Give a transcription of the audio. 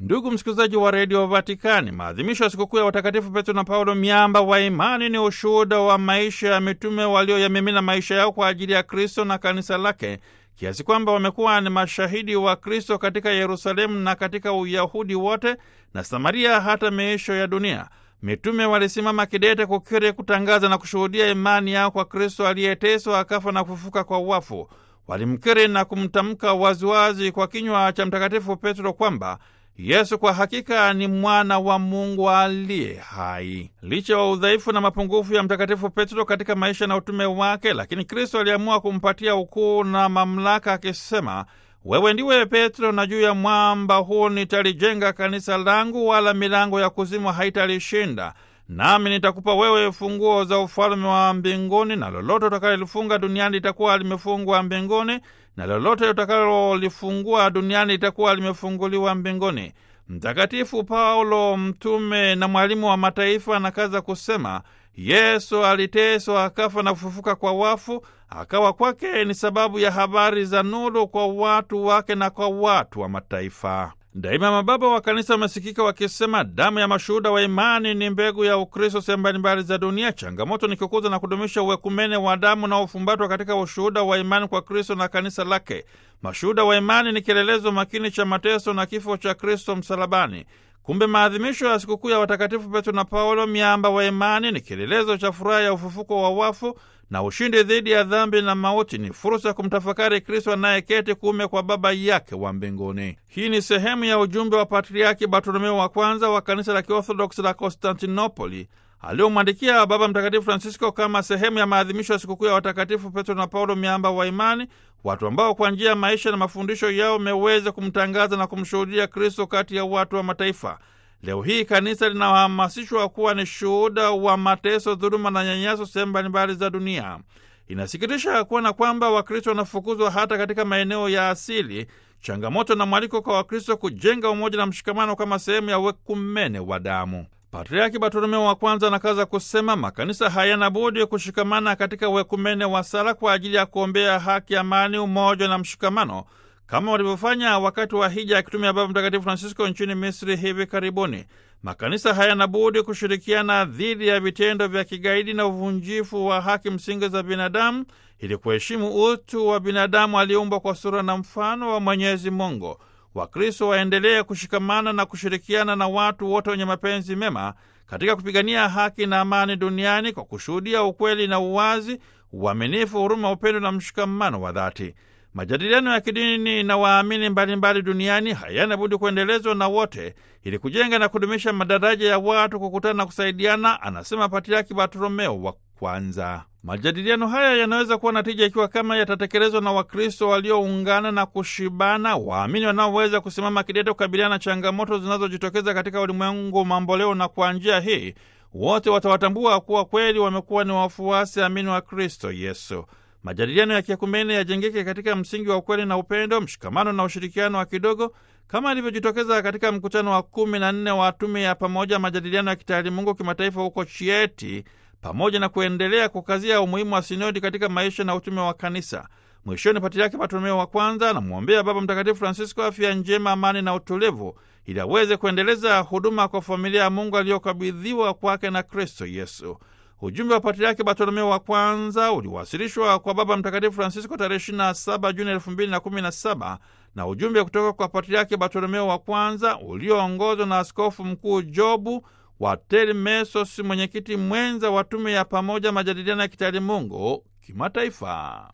Ndugu msikilizaji wa redio Vatikani, maadhimisho ya sikukuu ya watakatifu Petro na Paulo, miamba wa imani, ni ushuhuda wa maisha ya mitume walioyamimina maisha yao kwa ajili ya Kristo na kanisa lake, kiasi kwamba wamekuwa ni mashahidi wa Kristo katika Yerusalemu na katika Uyahudi wote na Samaria, hata miisho ya dunia. Mitume walisimama kidete kukiri, kutangaza na kushuhudia imani yao kwa Kristo aliyeteswa, akafa na kufufuka kwa wafu. Walimkiri na kumtamka waziwazi kwa kinywa cha Mtakatifu Petro kwamba Yesu kwa hakika ni mwana wa Mungu aliye hai. Licha ya udhaifu na mapungufu ya Mtakatifu Petro katika maisha na utume wake, lakini Kristo aliamua kumpatia ukuu na mamlaka akisema, wewe ndiwe Petro, na juu ya mwamba huu nitalijenga kanisa langu, wala milango ya kuzimu haitalishinda. Nami nitakupa wewe funguo za ufalme wa mbinguni, na lolote utakalolifunga duniani litakuwa limefungwa mbinguni, na lolote utakalolifungua duniani litakuwa limefunguliwa mbinguni. Mtakatifu Paulo, mtume na mwalimu wa mataifa, anakaza kusema Yesu aliteswa, akafa na kufufuka kwa wafu, akawa kwake ni sababu ya habari za nuru kwa watu wake na kwa watu wa mataifa. Daima mababa wa kanisa wamesikika wakisema damu ya mashuhuda wa imani ni mbegu ya Ukristo sehemu mbalimbali za dunia. Changamoto ni kukuza na kudumisha uwekumene wa damu na ufumbatwa katika ushuhuda wa imani kwa Kristo na kanisa lake. Mashuhuda wa imani ni kielelezo makini cha mateso na kifo cha Kristo msalabani. Kumbe maadhimisho ya sikukuu ya watakatifu Petro na Paulo, miamba wa imani, ni kielelezo cha furaha ya ufufuko wa wafu na ushindi dhidi ya dhambi na mauti. Ni fursa ya kumtafakari Kristo anayeketi kuume kwa Baba yake wa mbinguni. Hii ni sehemu ya ujumbe wa Patriaki Bartolomeo wa kwanza wa kanisa la Kiorthodoksi la Konstantinopoli aliomwandikia Baba Mtakatifu Francisco kama sehemu ya maadhimisho ya sikukuu ya watakatifu Petro na Paulo, miamba wa imani, watu ambao kwa njia ya maisha na mafundisho yao wameweza kumtangaza na kumshuhudia Kristo kati ya watu wa mataifa. Leo hii kanisa linahamasishwa kuwa ni shuhuda wa mateso, dhuluma na nyanyaso sehemu mbalimbali za dunia. Inasikitisha kuona kwamba Wakristo wanafukuzwa hata katika maeneo ya asili, changamoto na mwaliko kwa Wakristo kujenga umoja na mshikamano kama sehemu ya wekumene wa damu. Patriaki Bartolomeo wa kwanza anakaza kusema makanisa hayana budi kushikamana katika wekumene wa sala kwa ajili ya kuombea haki, amani, umoja na mshikamano kama walivyofanya wakati wa hija ya kitume ya Baba Mtakatifu Francisco nchini Misri hivi karibuni. Makanisa hayana budi kushirikiana dhidi ya vitendo vya kigaidi na uvunjifu wa haki msingi za binadamu ili kuheshimu utu wa binadamu aliumbwa kwa sura na mfano wa Mwenyezi Mungu. Wakristo waendelee kushikamana na kushirikiana na watu wote wenye mapenzi mema katika kupigania haki na amani duniani kwa kushuhudia ukweli na uwazi, uaminifu, huruma, upendo na mshikamano wa dhati. Majadiliano ya kidini na waamini mbalimbali duniani hayana budi kuendelezwa na wote ili kujenga na kudumisha madaraja ya watu kukutana na kusaidiana, anasema Patriaki Bartolomeo wa kwanza. Majadiliano haya yanaweza kuwa na tija ikiwa kama yatatekelezwa na Wakristo walioungana na kushibana, waamini wanaoweza kusimama kidete kukabiliana na changamoto zinazojitokeza katika ulimwengu mamboleo, na kwa njia hii wote watawatambua kuwa kweli wamekuwa ni wafuasi amini wa Kristo Yesu. Majadiliano ya kiekumene yajengeke katika msingi wa ukweli na upendo, mshikamano na ushirikiano wa kidogo, kama ilivyojitokeza katika mkutano wa kumi na nne wa tume ya pamoja majadiliano ya kitaalimungu kimataifa huko Chieti, pamoja na kuendelea kukazia umuhimu wa sinodi katika maisha na utume wa kanisa. Mwishoni, Patriaki Bartolomeo wa kwanza anamwombea Baba Mtakatifu Francisco afya njema, amani na utulivu, ili aweze kuendeleza huduma kwa familia ya Mungu aliyokabidhiwa kwake na Kristo Yesu. Ujumbe wa Patriaki Bartolomeo wa kwanza uliwasilishwa kwa Baba Mtakatifu Francisco tarehe 27 Juni 2017 na ujumbe kutoka kwa Patriaki Bartolomeo wa kwanza ulioongozwa na Askofu Mkuu Jobu wa Telmesos, mwenyekiti mwenza wa tume ya pamoja majadiliano ya kitaalimungu kimataifa.